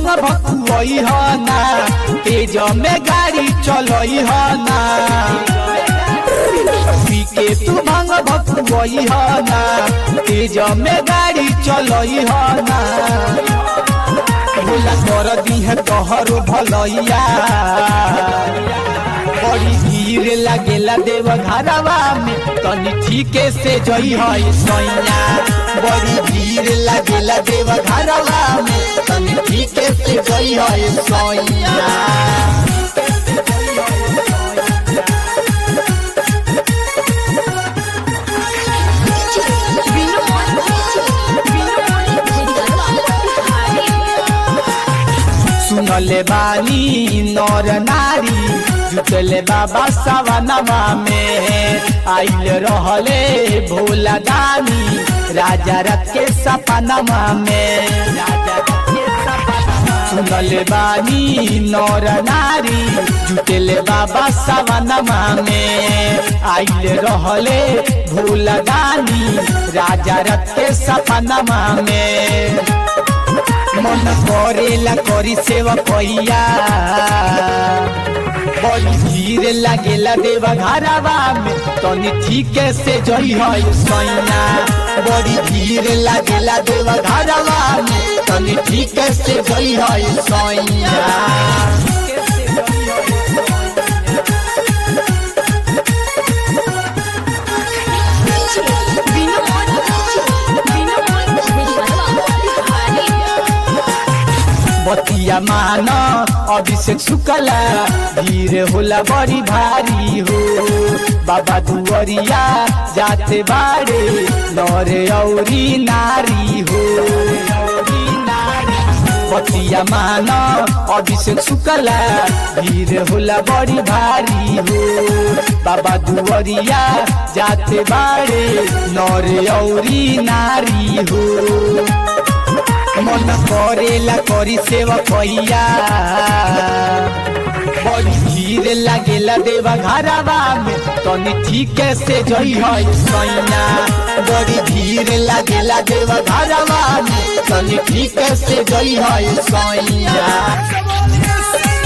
भकुआई ह ना तेज में गाड़ी चलई ह ना पी के तू भांग भकुआई ह ना तेज में गाड़ी चलई ह ना भोला कर दी है तोहरो भलैया बड़ी भीड़ लागेला देव घरवा में तनी ठीके से जई है सैया बड़ी भीड़ लागेला देव घरवा में तनी ठीके से जई है सैया सुनले बानी नर नारी जुटले बाबा सवनवा में आइल रहले भोला दानी राजा रथ के सपनवा में राजा रथ के सपनवा सुनले बानी नर नारी जुटले बाबा सवनवा में आइल रहले भोला दानी राजा रथ के सपनवा में मन करेला करी सेवा कैया बड़ी भीड़ लागेला देवा घरवा में तनी ठीके से जई है सैना बड़ी भीड़ लागेला देवा घरवा में तनी ठीके से जई है सैना बतिया मान अभिषेक शुक्ला भीड़ होला बड़ी भारी हो बाबा दुवरिया जाते बाड़े नरे औरी नारी हो बतिया मान अभिषेक शुक्ला भीड़ होला बड़ी भारी हो बाबा दुवरिया जाते बाड़े नरे औरी नारी हो मन करेला करी सेवा कैया बड़ी भीड़ लागेला देवा घरवा में तनी ठीके से जई है सैना बड़ी भीड़ लागेला देवा घरवा में तनी ठीके से जई है सैना